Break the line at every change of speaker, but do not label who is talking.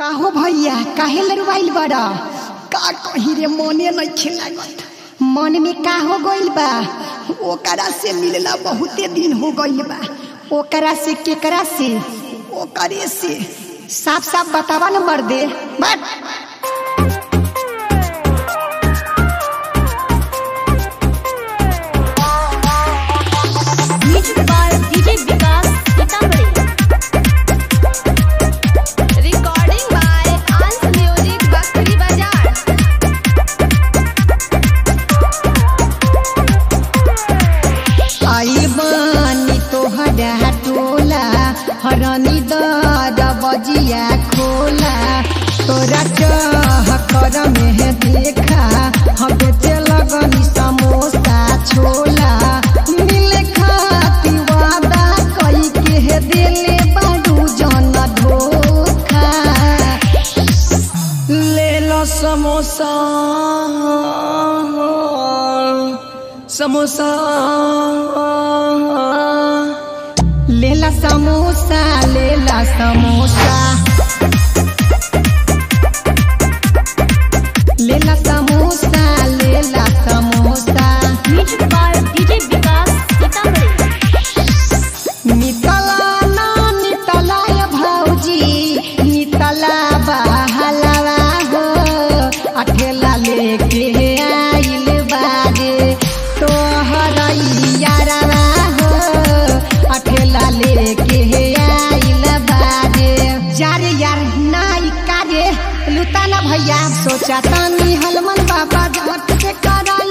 काहो भैया काहे लड़वाइल बड़ा का कही रे मने नहीं लागत मन में का हो गइल बा ओकरा से मिलला बहुते दिन हो गइल बा ओकरा से केकरा से ओकरे से साफ साफ बतावा न मर्दे बट
Music by DJ Vikas Sitamarhi. Recording by Ans Music Bakri Bazaar.
आई बानी तोहरा टोला हरनी दर बजिया खोला तोरा चाह कर में देखा हम बेचे लगनी समोसा छोला मिले खाती वादा कई के दिले बारू जन धोखा
ले लो समोसा समोसा
लेला समोसा लेला समोसा लेला समोसा लेला samosa
Music by DJ Vikas Sitamarhi.
नितला ना नितला ये भौजी नितला बहलवा हो अठेला लेके आइल बाजे तोहर यारवा हो अठेला लेके आइल बाजे यार यार नाई कारे लुटाना भैया सोचा तानी हलमन बाबा झट से करा